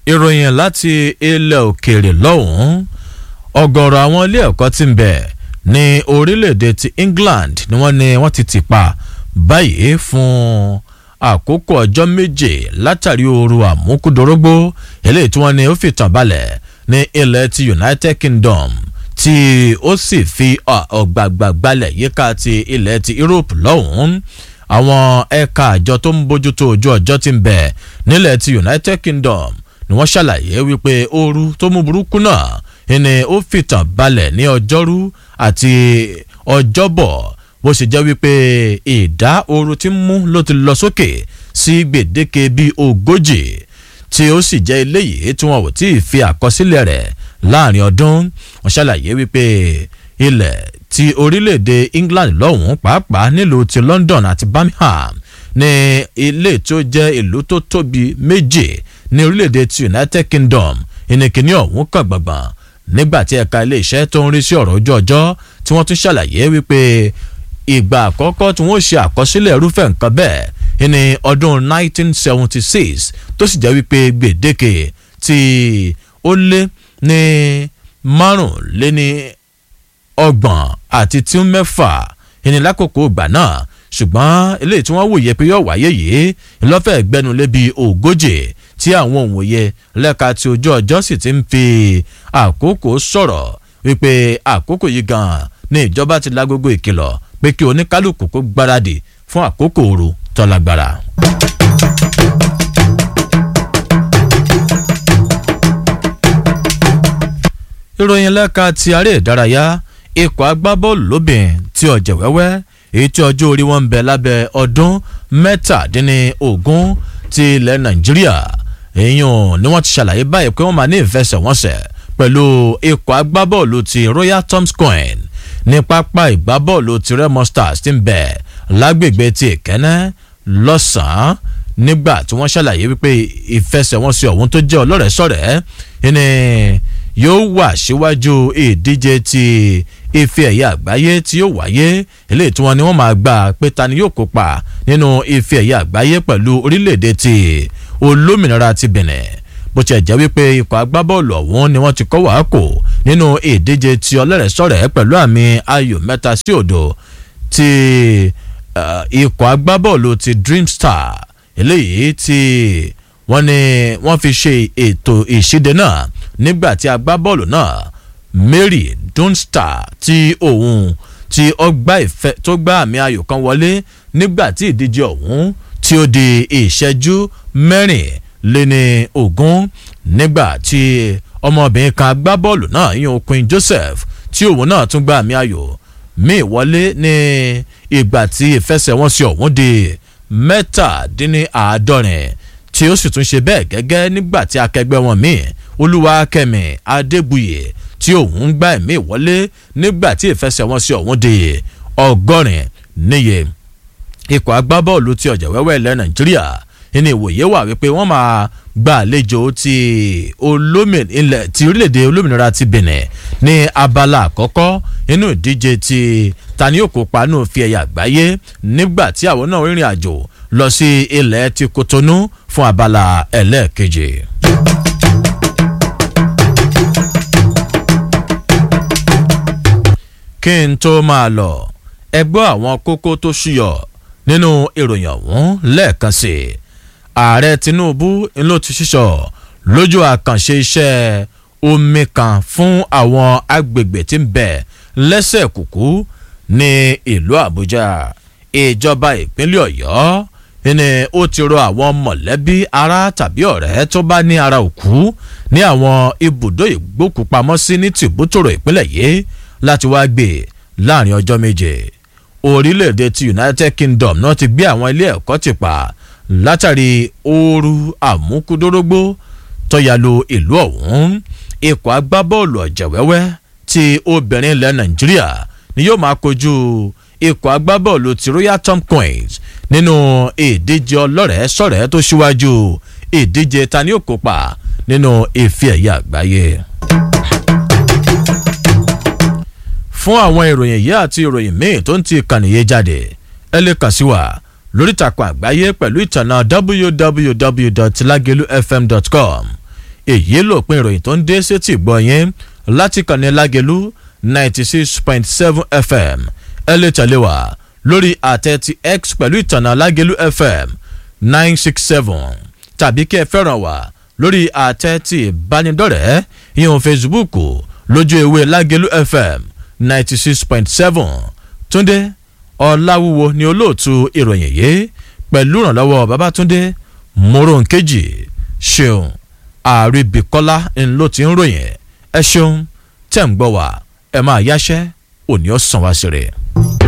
ìròyìn láti ilẹ̀ òkèèrè lọ́hùn-ún ọ̀gọ̀rọ̀ àwọn ilé ẹ̀kọ́ tí ń bẹ ní orílẹ̀-èdè ti England ni wọ́n ní wọ́n ti tì pa báyìí fún àkókò ọjọ́ méje látàrí ooru àmúkúdorógbó eléyìí tí wọ́n ní ó fi tàn balẹ̀ ní ilẹ̀ ti United Kingdom tí ó sì fi ọ̀gbàgbà gbalẹ̀ yíká ti ilẹ̀ ti Europe lọ́hùn-ún àwọn ẹ̀ka àjọ tó ń bójútó ojú ọjọ́ tí ń bẹ nílẹ̀ ti United Kingdom ni wọ́n ṣàlàyé wípé ooru tó mú burúkú náà ni ó fìtàn balẹ̀ ní ọjọ́rú àti ọjọ́bọ̀ bó ṣe jẹ́ wípé ìdá ooru tí ń mú ló ti lọ sókè sí gbèdéke bíi ogójì tí ó sì jẹ́ eléyìí tí wọn ò tí ì fi àkọsílẹ̀ rẹ̀ láàrin ọdún wọ́n ṣàlàyé wípé ilẹ̀ ti orílẹ̀-èdè England lọ́hùn-ún pàápàá nílùú ti London àti Birmingham ní ilé tó jẹ́ ìlú tó tóbi méjì ní orílẹ̀-èdè ti United Kingdom ìnìkíní ọ̀hún kàn gbọ̀ngbọ̀n nígbà tí ẹ̀ka ilé-iṣẹ́ tó ń rí sí ọ̀rọ̀ ojú ọjọ́ tí wọ́n tún ṣàlàyé wípé ìgbà àkọ́kọ́ tí wọ́n ṣe àkọsílẹ̀ irúfẹ́ nǹkan bẹ́ẹ̀ ní ọdún 1976 tó sì jẹ́ wípé gbèdéke tí ó lé ní márùnléní ọgbọ̀n àti tí ń mẹ́fà ìní lákòókò ìgbà náà ṣùgbọ́n eléyìí tí wọ́n wòye pé yóò wáyé yìí ńlọ́fẹ̀ẹ́ gbẹnulé bíi ogójì tí àwọn òǹwòye lẹ́ka tí ojú ọjọ́ sì ti ń fi àkókò sọ̀rọ̀ wípé àkókò yìí gan-an ní ìjọba ti lágogo ìkìlọ̀ pé kí oníkálukú kó gbáradì fún àkókò ooru tó lágbára. ìròyìn lẹ́ka ti aré ìdárayá ikọ̀ agbábọ́ọ̀lù lóbìn tí ọ̀jẹ̀ wẹ́wẹ́ èyí tí ọjọ́ orí wọn ń bẹ lábẹ́ ọdún mẹ́tàdínlógún ti ilẹ̀ nàìjíríà èèyàn ni wọ́n ti ṣàlàyé báyìí pé wọ́n máa ní ìfẹsẹ̀wọnsẹ̀ pẹ̀lú ikọ̀ agbábọ́ọ̀lù ti royal tomskoin ní pápá ìgbábọ́ọ̀lù ti remo stars ti ń bẹ lágbègbè ti ìkẹ́nẹ́ lọ́sàn-án nígbà tí wọ́n ṣàlàyé wípé ìfẹsẹ̀wọnsẹ̀ ọ̀hún tó jẹ́ ọlọ́rẹ̀ẹ́sọ̀rẹ́ ni yóò wà síwájú ìdíje ti ife ẹ̀yẹ àgbáyé tí yóò wáyé eléyìí tí wọ́n ní wọ́n máa gbà pé ta ni yóò kópa nínú ife ẹ̀yẹ àgbáyé pẹ̀lú orílẹ̀-èdè ti olómìnira ti Benin bó tiẹ̀ jẹ́ wípé ikọ̀ agbábọ́ọ̀lù ọ̀hún ni wọ́n ti kọ́ wàá kò nínú ìdíje ti ọlọ́rẹ̀ẹ́sọ̀rẹ́ pẹ̀lú àmì ayò mẹ́ta sí òdo ti ikọ̀ agbábọ́ọ̀lù ti Dream Star eléyìí tí wọ́n ní wọ́n fi ṣe ètò ìṣíde náà nígbà tí agbábọ́ọ̀lù náà Mary Dunstar tí òun tí ó gbá ìfẹ́ tó gbá àmì ayò kan wọlé nígbà tí ìdíje ọ̀hún tí ó di ìṣẹ́jú mẹ́rin lé ní ogún nígbà tí ọmọbìnrin kan agbábọ́ọ̀lù náà yíyan Queen Joseph tí òun náà tún gbá àmì ayò míì wọlé ní ìgbà tí ìfẹsẹ̀wọnsẹ̀ ọ̀hún di mẹ́tàdínníàádọ́rin tí ó sì tún ṣe bẹ́ẹ̀ gẹ́gẹ́ nígbà tí akẹgbẹ́ wọn míì Olúwakẹ́mi Adébúyè tí òun gbá ẹ̀mí ìwọlé nígbà tí ìfẹsẹ̀wọnsẹ̀ ọ̀hún di ọgọ́rin níye ikọ̀ agbábọ́ọ̀lù ti ọ̀jẹ̀ wẹ́wẹ́ ilẹ̀ Nàìjíríà ní ìwòye wà wípé wọ́n máa gba àlejò ti ilẹ̀ ti orílẹ̀-èdè olómìnira ti Benin ní abala àkọ́kọ́ nínú ìdíje ti tani yóò kópa nù fi ẹ̀yà àgbáyé nígbà tí àwọn náà rìnrìn àjò lọ sí ilẹ̀ ti Kotonu fún abala ẹlẹ́ẹ̀keje. kí n tó máa lọ ẹ gbọ́ àwọn kókó tó ṣúyọ nínú ìròyìn ọ̀hún lẹ́ẹ̀kan sí i ààrẹ Tinubu ló ti ṣíṣọ lójú àkànṣe iṣẹ́ omi kan fún àwọn agbègbè tí ń bẹ lẹ́sẹ̀ kùkú ní ìlú Àbújá ìjọba ìpínlẹ̀ Ọ̀yọ́ ni ó ti rọ àwọn mọ̀lẹ́bí ará tàbí ọ̀rẹ́ tó bá ní ara òkú ní àwọn ibùdó ìgbókùpamọ́sí ní tìbútòrò ìpínlẹ̀ yìí láti wá gbé láàrin ọjọ́ méje orílẹ̀-èdè ti United Kingdom náà ti gbé àwọn ilé ẹ̀kọ́ ti pa látàrí ooru àmúkúdórógbó tọ́yàlò ìlú ọ̀hún ikọ̀ agbábọ́ọ̀lù ọ̀jẹ̀wẹ́wẹ́ ti obìnrin ilẹ̀ Nàìjíríà ni yóò máa kojú ikọ̀ agbábọ́ọ̀lù ti Royal Tom Queens nínú ìdíje ọlọ́rẹ̀ẹ́ sọ̀rẹ́ tó ṣíwájú ìdíje tani ó kópa nínú ife ẹ̀yẹ àgbáyé. fún àwọn ìròyìn yìí àti ìròyìn míì tó ń ti kànìyé jáde ẹ lè kàn sí wa lórí ìtàkùn àgbáyé pẹ̀lú ìtànà www.lagelufm.com èyí lòpin ìròyìn tó ń dé sétí gbọ́ yín láti kànnì lágẹ̀lú ninety six point seven fm ẹ lè tẹ̀lé wa lórí àtẹ ti x pẹ̀lú ìtànà lágẹ̀lú fm nine six seven tàbí kí ẹ fẹ́ràn wa lórí àtẹ ti ìbánidọ́rẹ̀ẹ́ ìhun facebook lójú ewé lágẹ̀lú fm ninety six point seven túndé ọ̀làwúwo ni olóòtú ìròyìn yìí pẹ̀lú ìrànlọ́wọ́ babatunde moronkeji ṣeun àríbíkọ́lá ńlọ ti ń ròyìn ẹ ṣeun tẹ̀ ń gbọ́ wá ẹ máa yáṣẹ́ òní ọ̀sán wá sí rẹ̀.